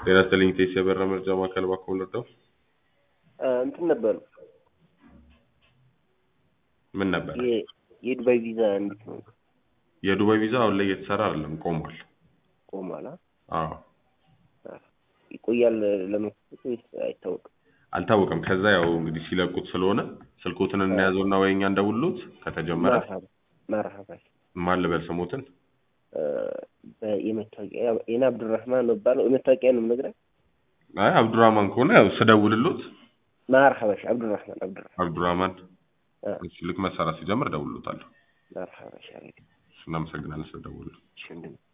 ጤና ይስጥልኝ ቴስ የበራ መርጃ ማዕከል እባክዎ ልርዳው? እንትን ነበር ምን ነበር? የ- የዱባይ ቪዛ እንዴት ነው የዱባይ ቪዛ አሁን ላይ እየተሰራ አይደለም፣ ቆሟል። ቆሟል? አዎ ይቆያል ለመክፈት ወይስ አይታወቅም? አልታወቀም። ከዛ ያው እንግዲህ ሲለቁት ስለሆነ ስልኮትን እንያዘውና ወይ እኛ እንደውሉት ከተጀመረ መርሀባ መርሀባ ማን ልበል ስሞትን የመታወቂያ የኔ አብዱራህማን ነው ባለው የመታወቂያ ነው የምነግርህ። አይ አብዱራህማን ከሆነ ያው ስደውልሎት መርሀባሽ አብዱራህማን አብዱራህማን አብዱራህማን አ፣ እሺ ልክ መሰራት ሲጀምር እደውልሎታለሁ። መርሀባሽ አለኝ። እናመሰግናለን ስለደወሉ። እሺ ወንድሜ